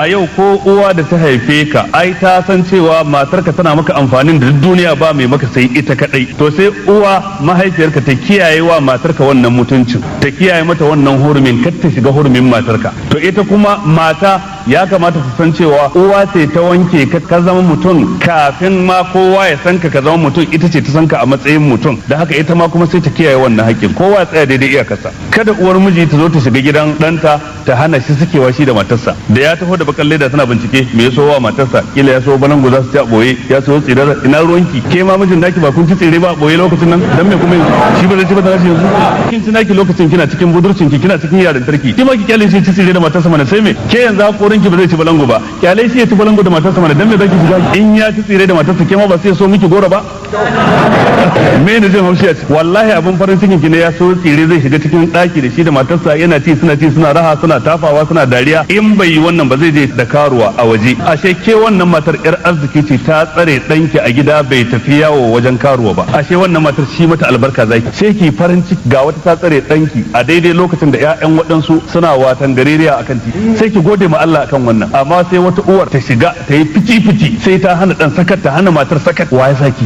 a yau ko uwa da ta haife ka ai ta san cewa matarka tana maka amfanin da duniya ba mai maka sai ita kadai to sai uwa mahaifiyarka ta kiyaye wa matarka wannan mutuncin ta kiyaye mata wannan hurumin kar ta shiga hurumin matarka to ita kuma mata ya kamata ta san cewa uwa ce ta wanke ka ka zama mutum kafin ma kowa ya san ka ka zama mutum ita ce ta san ka a matsayin mutum da haka ita ma kuma sai ta kiyaye wannan haƙƙin kowa ya tsaya daidai iyakarsa kada uwar miji ta zo ta shiga gidan ɗanta ta hana shi sakewa shi da matarsa da ya taho da bakan leda tana bincike me ya so wa matarsa kila ya so balangu za su ci a boye ya so tsirar ina ruwanki ke ma mijin naki ba kun ci tsire ba a boye lokacin nan dan me kuma shi ba zai ci ba da yanzu kin ci naki lokacin kina cikin budurcin ki kina cikin yaran tarki ki ma ki kyale shi ci tsire da matarsa mana sai me ke yanzu hakorin ki ba zai ci balangu ba kyale shi ya ci balangu da matarsa mana dan me zaki shiga in ya ci tsire da matarsa ke ma ba sai so miki goro ba me ne jin haushi a ciki wallahi abin farin cikin ki ne ya so tsire zai shiga cikin daki da shi da matarsa yana ci suna ci suna raha suna tafawa suna dariya in bai yi wannan ba zai je da karuwa a waje ashe ke wannan matar yar arziki ce ta tsare danki a gida bai tafi yawo wajen karuwa ba ashe wannan matar shi mata albarka zaki sai ki farin ciki ga wata ta tsare danki a daidai lokacin da ƴaƴan waɗansu suna watan gareriya akan titi sai ki gode ma Allah akan wannan amma sai wata uwar ta shiga ta yi fici fici sai ta hana dan sakat ta hana matar sakat wa ya saki